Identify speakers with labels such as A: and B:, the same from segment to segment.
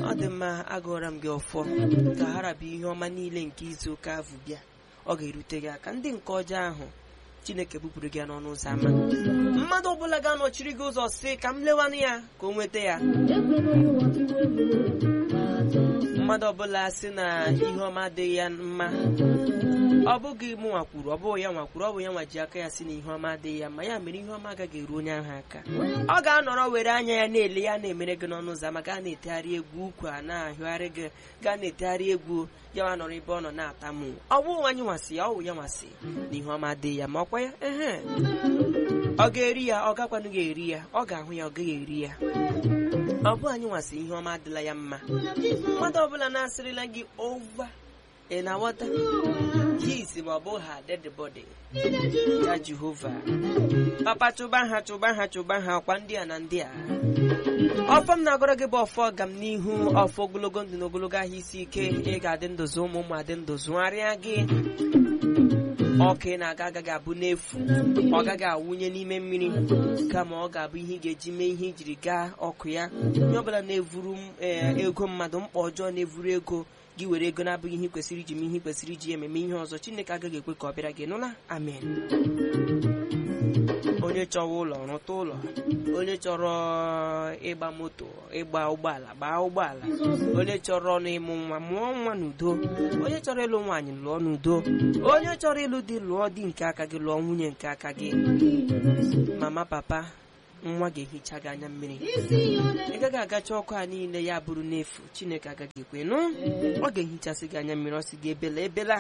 A: ọ dị mma agụọra m gị ọfọ ka harabụ ihe ọma niile nke izu ụka ahụ bịa ọ ga-erute gị aka ndị nke ọjọọ ahụ chineke bupụrụ gị ya n'ọnụ ụzọ ámá mmadụ ọbụla ga-anọchiri gị ụzọ si ka m lewanụ ya ka o nweta ya mmadụ ọbụla si na ihe ọma adịghị ya mma ọ bụghị mụ nwakwuru ọ bụghị ya nwakwuru ọ bụ ya nwa ji aka ya si na ihe ọma adịghị ya ma ya mere ihe ọma agaghị eru onye ahụ aka ọ ga-anọrọ were anya ya na-ele ya na-emere gị n'ọnụ ụzọ ama gaa na-etegharị egwu ukwu a na-ahịgharị gị gaa na-etegharị egwu ya wa nọrọ ebe ọ nọ na-atamu ọ bụ anyị nwasị ya ọ bụ ya nwasị na ihe ọma adịghị ya ma ọkwa ya ehe ọ ga-eri ya ọ gakwanụ ga-eri ya ọ ga-ahụ ya ọ gaghị eri ya ọ bụ anyị nwasị ihe ọma adịla ya mma mmadụ ọbụla na-asịrịla gị ova ị na-aghọta his ma ọ bụ ha dead body ya jehova papa chụba ha chụba ha chụba ha ọkwa ndị a na ndị a ọfọ m na-agọrọ gị bụ ọfọ ọga m n'ihu ọfọ ogologo ndụ na ogologo ahụ isi ike ị ga-adị ndụzụ ụmụ ụmụ adị ndụ zụgharịa gị ọka ị na-aga agaghị abụ n'efu ọ gaghị awụnye n'ime mmiri kama ọ ga-abụ ihe ị ga-eji mee ihe ijiri gaa ọkụ ya onye ọbụla na-evuru ee, ego mmadụ mkpa ọjọọ na-evuru ego gị were ego na-abụghị ihe ị kwesịrị iji mee ihe ị kwesịrị iji ememe ihe ọzọ chineke agaghị ekwe ka ọ bịara gị nụla amen onye chọrọ ụlọ rụta ụlọ onye chọrọ ịgba moto ịgba ụgbọala gbaa ụgbọala onye chọrọ ọnụ ịmụ nwa mụọ nwa n'udo onye chọrọ ịlụ nwaanyị lụọ n'udo onye chọrọ ịlụ di lụọ di nke aka gị lụọ nwunye nke aka gị mama papa nwa ga-ehicha gị anya mmiri ị gaghị agacha ọkụ a niile ya bụrụ n'efu chineke agaghị ekwe nụ ọ ga-ehichasị gị anya mmiri ọ sị gị ebela ebela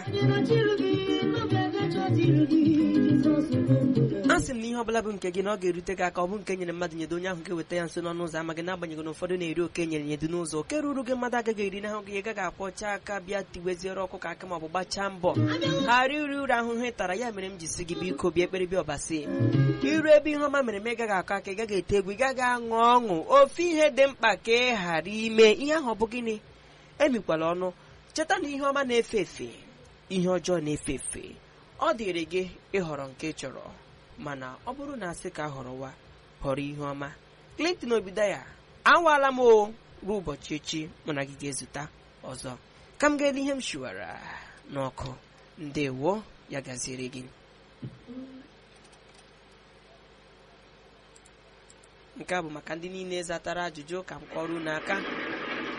A: a sị m na ihe ọbụla bụ nke gị na ọ ga-erute gị aka ọ bụ nke nyere mmadụ nyedo onye ahụ ga-eweta ya nso n'ọnụ ụzọ ama gị n'agbanyeghị na ụfọdụ na-eri oke nyere nyedo n'ụzọ oke ruru gị mmadụ agaghị eri n'ahụ gị ị gaghị akwọcha aka bịa tiweziere ọkụ ka aka ma ọ bụ gbachaa mbọ ghara iri uru ahụhụ ị tara ya mere m ji si gị biko bịa ekpere bịa ọbasi iru ebe ihe ọma mere m ị gaghị akọ aka ị gaghị ete egwu ị gaghị aṅụ ọṅụ ofe ihe dị mkpa ka ị ghara ime ihe ahụ ọ bụ gịnị emikwala ọnụ cheta na ihe ọma na-efe efe ihe ọjọọ na-efe efe ọ dịrị gị ịhọrọ nke ị chọrọ mana ọ bụrụ na asị ka họrọwa họrọ ihe ọma Clinton Obidaya awaala m o ruo ụbọchị echi mụ na gị ga-ezute ọzọ ka m ga-ele ihe m shiwara n'ọkụ ndewo ya gaziere gị nke a bụ maka ndị niile zatara ajụjụ ka m kọrọ unu aka